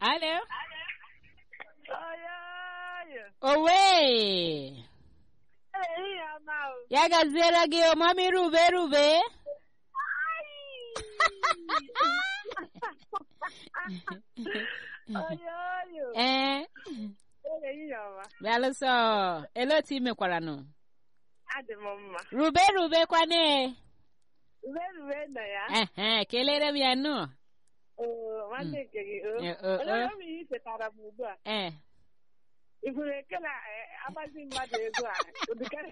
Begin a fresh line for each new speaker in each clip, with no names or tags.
Alo.
Oyoyo.
Owe.
Ehihie ọma o.
Ya gaziere gị ọmami rube rube.
Oyoyo.
Ee.
Ehihie ọma.
Bịalụsọ. Ele otu ị mekwaranụ?
Adị m mma.
Rube rube kwane.
Ube rube nọ ya.
Ehe, kelere m ya nụ.
Oo, nwanne nke gị o.
Eh, oh, oh.
Olee m ihe chetara m ugbu a.
Ee.
Ị hụrụ ekele agbazi mmadụ ego a. Ụdịkarị.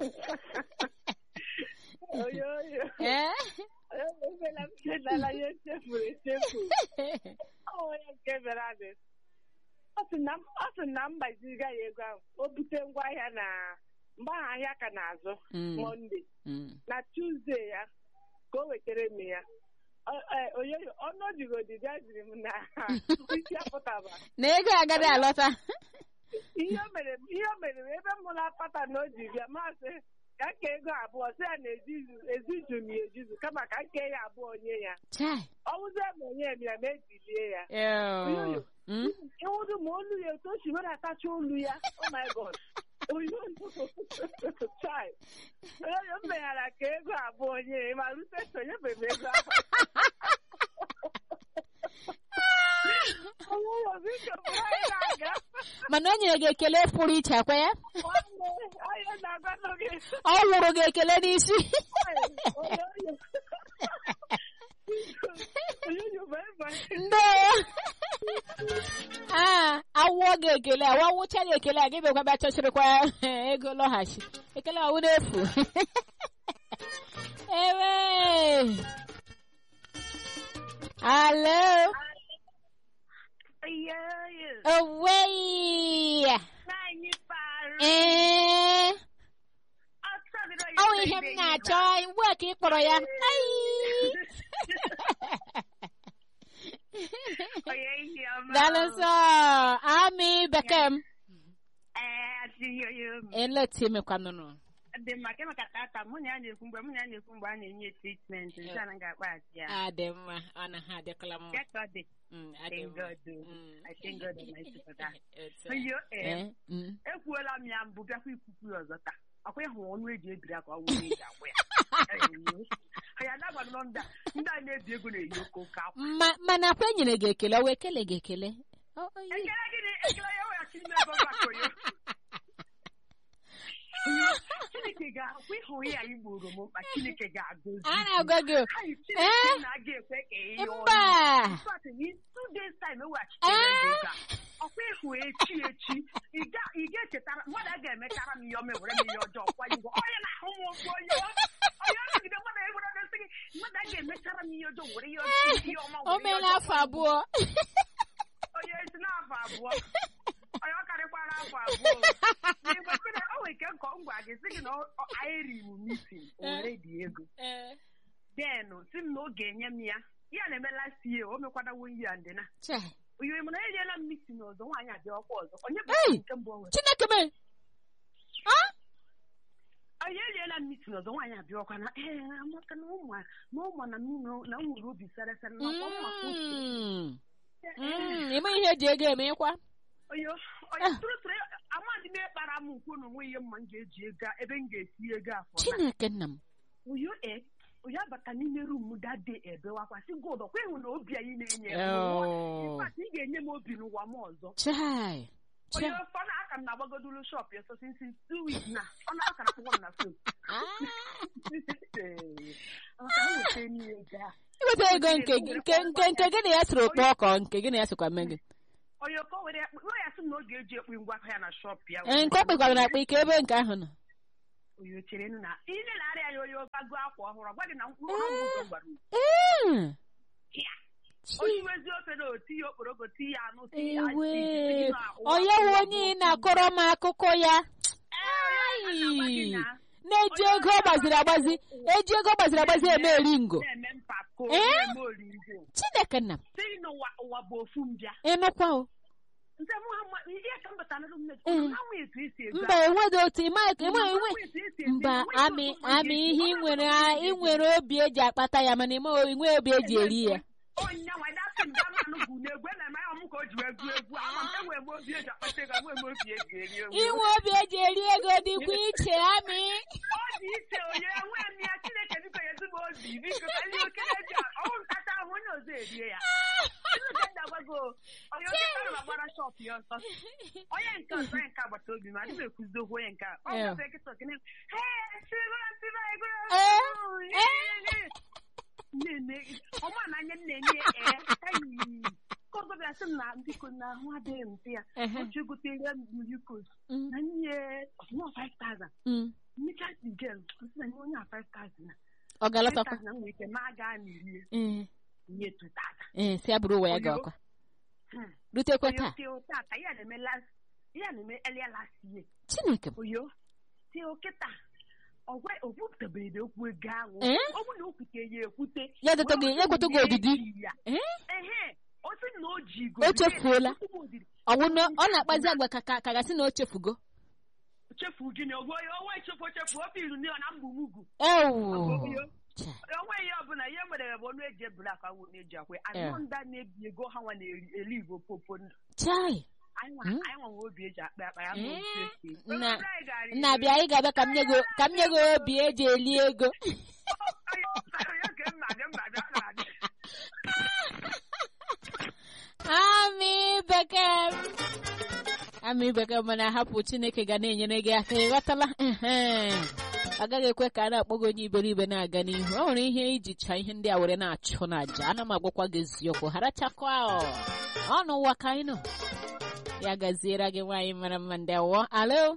Oyoyo.
Ee.
Oyoyo emela m chetara ihe echefuru echefu. Ọ onye nke mere adị. Ọ sị na m ọ sị na m gbaziga ya ego ahụ. O bute ngwaahịa na mgbe ahụ ahịa ka na-azụ.
Mm.
Mọnde.
Mm.
na tuzdee ya ka o wetara m ya Ọ- eh, oyoyo ọnụ odigodị bịa ziri m na isi apụtaba
Na ego agaghị alọta.
ihe o mere m ihe o mere m ebe m na pata na o ji bịa masị ka nke ego abụọ sị ya na ezizu- eziju m ya ejizu kama ka nke ya abụọ nye ya
Chai.
ọ wụzie ma onye m ya ma ejilie ya
Ew. Mm?
ịwụdụ ma olu ya otu o si were atacha olu ya oh my god oyoyo chai oyoyo m meghara ka ego abụọ nye ya ma rute sonyebeghị m ego ahụ oyoyo biko bụrụ anyị na-aga
Mana o nyere gị ekele pụrụ iche akwa ya?
nwanne anyị na-agwanụ gị
Ọ wụrụ gị ekele n'isi.
oyoyo oyoyo bye bye
Ndewo. Ah, awụọ gị ekele, awa wụcha gị ekele, a gị bịakwa bịa chọchịrịkwa ego lọghachi. Ekele ọwụ n'efu. Ewe. Alo.
oyoyo
Owei.
anyị parụ
Ee.
ọsọ bịara
Ọ wụ ihe m na-achọ, ugbu a ka ị kpọrọ ya. Ai.
oyoyo ọma
Daalụ nsọ. Ami bekee m.
ee adịghị oyo m
Ele otu imekwanụnụ.
dị mma ka maka tata mụ na ya na-ekwu mgbe mụ na ya na-ekwu mgbe a na-enye tritment nke a na ga-akpaghachi ya
A dị mma, ọ na ha adịkọla mma.
ya ka ọ dị
Mm, a dị
Thank
mma.
God, oh.
Mm.
I thank God Almighty for that.
Otu a.
oyo ee
Eh, mm.
ekwuola m ya mbụ bịakwa ikwukwu ya ọzọ taa ọkwa ịhụ ọnụ eji ebiri aka ọ wụrụ eji agwụ ya ya adagbanụ m ndị a ndị a na-ebi ego na-eyi oke oke akwa
Ma- mana akwa enyere gị ekele o wee kele gị ekele Ọ- ọ- yi-
ekele gịnị ekele ya weghachi ime ebe maka oyo Oyo, chineke ga-akwa ịhụ ya igboro m mkpa chineke ga-agọzi
a na-agwa gị o.
Anyị
Eh?
chineke na-aga ekwe ka ihe
mba
In fact, in two days time eweghachitere m ego a. ọkwa ịhụ echi echi ị ga- ị ga-echetara mmadụ a ga-emechara m ihe ọma ewere m ihe ọjọọ kwa igwe onye na-ahụ m okwu onye onye ọnọgide mmadụ ewere na-esi gị mmadụ a ga-emechara m ihe ọjọọ were ihe ọjọọ ihe ọma
o
were ihe
meela
ọjọọ
afọ abụọ
onye esi n'afọ abụọ onye ọ karịkwara afọ abụọ n'igwe mmiri o nwere ike nkọ ngwa gị sị gị na ọ- ọ- anyị riri mitin o were dị ego
Eh,
denụ si m na ọ ga-enye m ya ya na-eme last year o mekwadawo ihe a ndịna
chai.
oyiwe mana enyela m mitin ọzọ nwaanyị abịa ọkwa ọzọ onye bụ
Hey!
nke mbụ o nwere
chineke me Ah?
onye enyela m mitin ọzọ nwaanyị abịa ọkwa na ee amaka na ụmụ a- na ụmụ na mmiri na m nwere obi sere sere na ọkwa mma ka otu
Mm. Mm, ime ihe eji ego eme kwa
oyo onye tụrụtụrụ amadị m ekpara m nkwu na onwe ihe mma m ga-eji ego a- ebe m ga-esi ego afọ na
chineke nna m
oyo e onye abata n'ime rum dade ebewakwa si god ọkwa ịhụ na obi anyị na-enye m
Oh.
ịfat ị ga-enye m obi n'ụwa m ọzọ
chai
onye
chai
ọfọ na aka m na-agbagodulu shọp ya so since two weeks na ọ na aka na-akwụkwọ m na fon
Ah.
maka m weta n'ihe gaa
iweta ego nke gị- nke nke nke gị na ya siri ụtọ ọkọ nke gị na ya sikwa mee gị
onye ọkọ were ya kpụ- ya sị m na ọ ga-eji ekpu ngwa aka ya na shọp ya
Ee, nke ọ kpekwara na akpa ike ebe nke ahụ nọ
onye chere nụ na ile na-arịa ya onye ọgago akwa ọhụrụ gwa gị na mkpụrụ ọgwụ ụzọ gwara unu.
Mm.
Ya.
Chi.
onye wezi ofe na oti ya okporoko ti ya anụ ti ya
ewe
ji, ti ya na ụwa
onye
ụwa
nwe onye ị
ụwa.
na-akọrọ m akụkọ ya
Ee, onye na-agwa gị na
na-eji ego ọ gbaziri agbazi eji ego ọ gbaziri agbazi eme eri ngo
na-eme mpako
Eh?
na-eme oringo
chineke nna m
si n'ụwa ụwa bụ ofu mbịa
ịnụkwa o
nze mụ ha ma- ihe ka m batara n'ụlọ m
Eh.
na nwa etu esi ego
mba enweghị otu ịma ịma enwe
Nwa etu esi ego,
mba
enweghị
amị
otu ụwa
amị
ga-esi.
ihe ị
Ọ
nwere
na-abụ
ị nwere obi eji akpata ya mana ime inwe obi eji eri ya
onye nwa dasị m gaa manụ egwu na-egwu na eme ya m ka o ji wee gụọ egwu ama m enwere m obi eji akpata ego enwere m obi eji eri egwu
inwe obi eji eri ego dịkwa iche amị
ọ dị iche onye enwe m ya chineke biko ya ezigbo obi biko ka ndị okenye ji ọnwụ nkata ahụ onye ọzọ erie ya Chineke ndagwago onye oke kara ma gbara shọp ya ọsọ onye nke ọzọ onye nke agbata obi ma adịghị ekwuzi okwu onye nke a ọ
Yeah.
gafe nkịta okene "Hey, sịrịgoro, sịrịgoro, egoro,
Eh,
egoro, nne ọma na anya nne nye ee ayi ka ọzọ bịa sị m na biko na ahụ adịghị m sị ya
Ehe.
o ji gotere m yukos
Mm,
na nye ọsụmọ 5000
mm.
mmecha dị gel sị na nye onye a 5000 na
ọ ga-alọtakwa
5000 na nwere ike ma gaa na iri
ee
nye 2000
ee si abụrụ ụwa ya ga ọkwa
Hmm.
rutekwa
oyo
taa
tio tata ya na-eme last ya na-eme earlier last year
chineke m
oyo tio kịta ọgwa okwupụtabere okwu ego ahụ
Eh?
ọ bụ na o kwute ya ekwute
Ya ekwete gị- ya ekwete gị odidi?
ya
ee
ehe o sị na o ji
O chefuola.
odidi
ọwụ na ọ na-akpazi agwa ka ka ka gasị na o chefugo
chefu gịnị ogwe onwe echefu echefu ofe iru na na mgbumugwu
ewu
Oyo.
Cha.
onwe ihe ọbụla ihe mere bụ ọnụ eji ebula akwa nwụ na-eji akwe
Eh.
anụ ndị a na-ebi ego ha nwa na-eri igbo popo ndụ
chai
anyị nwa
Hmm?
anyị nwa nwe obi eji akpa akpa ya ma
Eh,
otu esi
nna-
Obodo anyị gara
nna
iri.
bịa anyị ga-abịa ka m nye gị ka m nye gị obi eji eli ego
Onye ọbụla onye ka mma dị mma dị ọ na-adị.
amị bekee m. amị bekee m na-ahapụ chineke ga na-enyere gị aka ịghọtala Ehe. ọ gaghị ekwe ka a na-akpọ gị onye iberibe na-aga n'ihu ọ nwere ihe iji cha ihe ndị a were na-achụ n'aja ana m agwakwa gị eziokwu harachakwa ọ ọnụ ụwa ka anyị nọ ya gaziere gị nwaanyị mara mma ndị awọ alo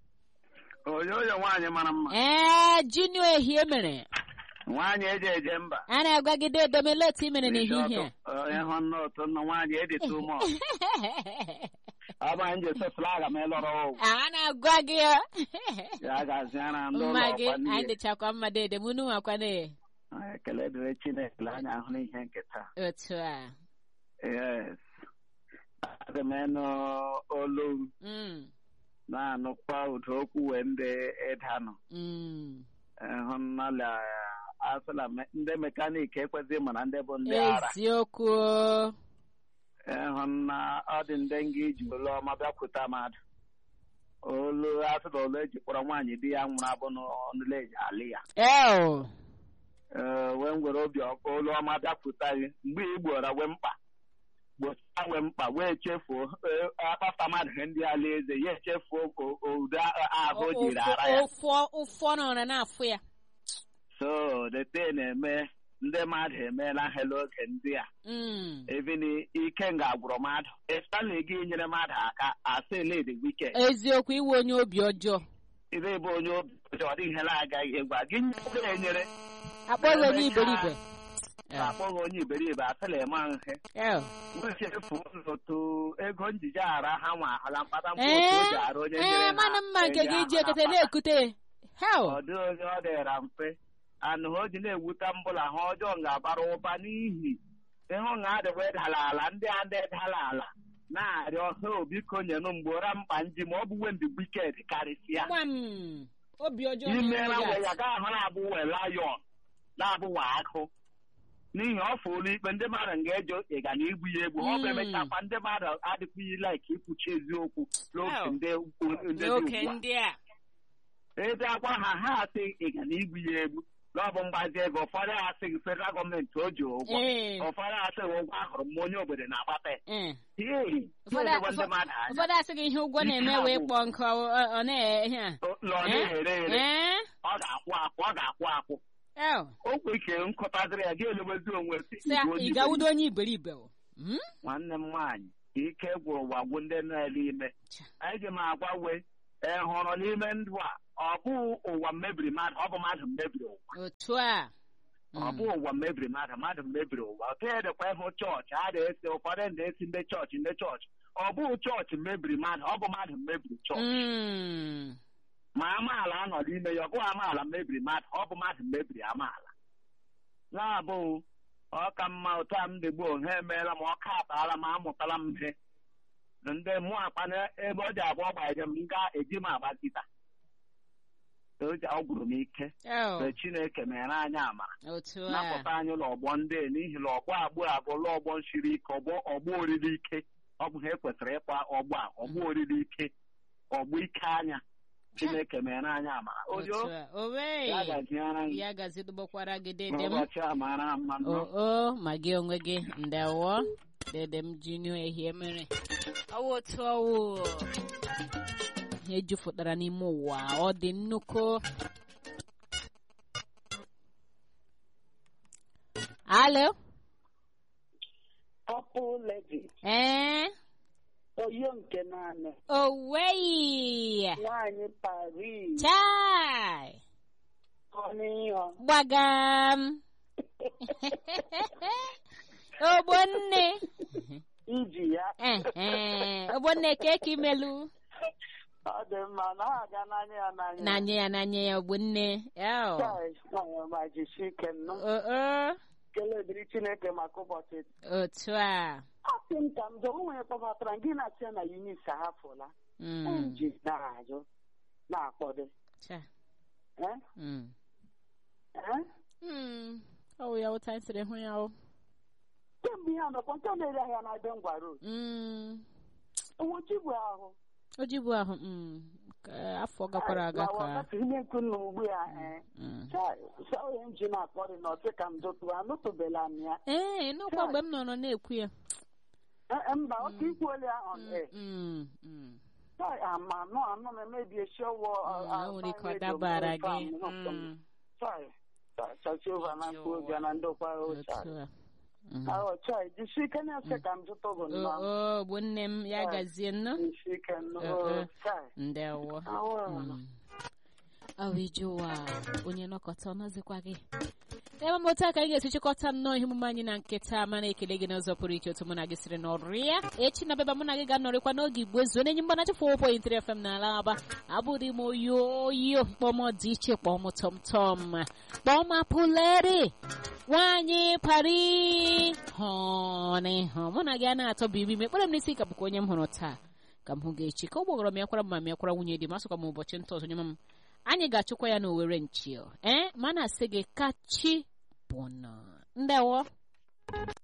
oyoyo nwaanyị mara mma
ee junior ehie mere
nwaanyị eji eje mba
a na-agwagide edomele otu i mere n'ehihie
ịhụ nne ụtụ nna nwaanyị edi too much ọ bụ anyị ji ese flaga ma ịlọrọ ọgwụ
a na-agwa gị ọ.
ya gaziara ndị ụlọ
mma gị
ọkwa
anyị
niile
dịchakwa mma dede mụ nụnwakwa na
ekele dịrị chineke lee anya ahụ n'ihe nke taa
otu a
yes adị m ịnụ olu m
Mm,
na-anụkwa ụdị okwu wee ndị ịdanụ
mm.
ịhụ nnala asịla me- ndị mekaniki ekwesịghị mana ndị bụ ndị ara
eziokwu
ịhụ na ọ dị ndị nga iji olu ọma bịakwute mmadụ olu asịla olu eji kpọrọ nwaanyị di ya nwụrụ abụ n'ọnụle eji alị ya
eo
ee wee ngwere obi ọkụ olu ọma bịakwute gị mgbe ị gboro wee mkpa gbochie wee mkpa wee chefuo ee, akpata mmadụ ihe ndị ala eze ya echefuo o- o- ụdị ahụ o jiri ara ya
ụfọ ụfọ nọrọ na-afụ ya
so dete na-eme ndị mmadụ emeela ha n'oge ndị a
Mm,
even ike nga gwụrụ mmadụ ịstali gị nyere mmadụ aka asị led wike
eziokwu iwe onye obi ọjọọ
ịbe ebe onye obi ọjọọ ọ dị ihe na-agaghị egwa gị nye enyere
akpọghị onye iberibe
akpọghị onye iberibe asịla eme ihe
Eo.
wechefu n'otu ego njije ara ha nwa ahụla mkpata mkpụ
ee
otu o ji arụ onye nyere
ee
ha
mana mma nke
enye
gị
ahụ
ji
na
ekete
mkpata.
na-ekute hel
ọ dị onye ọ dịra mfe anụ ha o ji na-ewute mbụla ha ọjọọ ga-abara ụba n'ihi ịhụ na adịwa dala ala ndị a ndị dala ala na-arịọ ha obiko nyenụ mgbora mkpa nji ma ọ bụ wendị wiked karịsịa
gbam obi ọjọọ
imeela
na-enwe
wee
ya.
ya ga ahụ na-abụwe lion na-abụwa akụ n'ihi ọ fụrụ ikpe ndị mmadụ ga-eje ịga na igbu ya egbu ọ bụ
Mm.
emechakwa ndị mmadụ adịkwughị laik ikwuchi eziokwu n'oge
Hell.
ndị ndị dị
n'oge
ugbu a
ndị a
ebe akwa ha ha asị ịga na igbu ya egbu na ọ bụ mgbazi ego ụfọdụ asị gị federal gọọmenti o ji ụgwọ
ee
ụfọdụ asị gị ụgwọ ahụrụ m onye obodo na-agbata ya
ee
Hei,
Ụfọdụ-
na-edebe ndị mmadụ anya
ụfọdụ asị gị ihe ụgwọ na-eme wee kpọọ nkụ ọ- ọ ọ na-ehe a
lọ na-ere ere
ee
ọ ga-akwụ akwụ ọ ga-akwụ akwụ
eo
o kwe ike nkụtaziri ya ga-elebezi onwe si
sị
igwe onye
ị gawudo onye iberibe o. Mm?
nwanne m nwaanyị ike gwụrụ ụwa gwụ ndị na-ele ime
Cha.
anyị ji m agwa wee ị hụrụ n'ime ndụ a ọ bụ ụwa mebiri mmadụ ọ bụ mmadụ mebiri ụwa
otu a
ọ bụ ụwa mebiri mmadụ mmadụ mebiri ụwa otu edekwa ịhụ chọọchị a na-esi ụfọdụ na-esi ndị chọọchị ndị chọọchị ọ bụ chọọchị mebiri mmadụ ọ bụ mmadụ mebiri chọọchị
Mm.
ma amaala anọ n'ime ya ọ bụghị amaala mebiri mmadụ ọ bụ mmadụ mebiri amaala na-abụ ọ ka mma otu a m dị gboo ha emeela ma ọ ka akpaala ma amụtala m ihe ndị mụ akpa na ebe ọ dị abụọ gbanyere m ga eji m agbazita o ji- ọ gwụrụ m ike
Oh,
mgbe chineke mere anyị amara
otu a
napụta anyị n'ọgbọ ndị a, n'ihi na ọgbọ agbụ abụọla ọgbọ siri ike ọgbọ ọgbọ oriri ike ọ bụ ha ekwesịrị ịkpa ọgbọ a ọgbọ oriri ike ọgbọ ike anya chineke mere anyị amara oyo
otu a owe
ya gaziere anyị
ya gazidobakwara gị dede m
n'ụbọchị a mara mma nnọọ.
o o ma gị onwe gị ndewo dede m junior ehie mere ọwụ otu ọwụ ihe jupụtara n'ime ụwa ọ dị nnukwu alo
Purple lady,
ee
oyo nke naanị,
oweyi
nwaanyị Paris,
chai
ọnịyọ,
gbagam ogbonne
iji ya,
Ehe, ogbonne ka eke imelu
ọ dị mma na ha aga n'anya ya n'anya.
n'anya ya n'anya ya ogbonne Eo.
Chai, nwaanyị ọma jisie ike nnụ.
o o
Kele dịrị Chineke maka ụbọchị.
otu a
Asị m ka m jụ, o nwere kpọbatara gị na-asị ya na Eunice ahapụla.
Mm,
Ji na-ajụ, na-akpọdo.
cha.
Eh?
Mm.
Eh?
Mm, ọ wụ ya ụta siri hụ ya o
Kemgbe ihe anọkwa nke na-ere ahịa na Ebe Ngwa Road.
Mm,
Owochi bụ ahụ.
o jibu ahụ mm, ka afọ gakwara aga
Na
ka
wakati ihe nkụ na ugbu a, eh.
Mm.
Chai, onye m ji na-akpọrị na ọtị ka m dụtụ anụtụbela m ya
ee n'ọkwa mgbe m nọrọ na-ekwu ya
Eh, eh, mba oke ikwuole ya on air
Mm, mm.
Chai, ama anụ anụ m emebie shọwọ
Mm, o nwere ike ọ dabara gị Mm,
chachova na mkpu oge na ndokwa ochai
otu a Mm.
ahụ chai jisi ike na-ese ka m jụta ogo
o
nnọọ
o ogbonne m ya gazie nnọọ
jisi ike
Eh,
nnọọ
eh.
chai
ndewo
ahụ
ahụ ije ụwa onye nọkọta ọnọzikwa gị ebe m otu a ka anyị ga-esi chịkọta nnọọ ihe omume anyị na nkịta mana ekele gị n'ụzọ pụrụ iche otu mụ na gị siri nọrụ ya echi na beba mụ na gị ga-anọrịkwa n'oge igbo ezuo n'enyi mgbanachi fọ point 3 fm n'ala aba abụghị m oyo oyo kpọm dị iche kpọm tọmtọm kpọm apụleri nwaanyị pari hụnị hụ mụ na gị a na-atọ bụ ibi mekpere m n'isi ka bụkwa onye m hụrụ taa ka m hụ gị echi ka ọ gbọgọrọ m yakwara m ma m yakwara nwunye di m asụkwa m ụbọchị nta ọzọ nye m anyị ga-achụkwa ya n'owere nchio ee ma na-asị gị kachi bụ nọ ndewo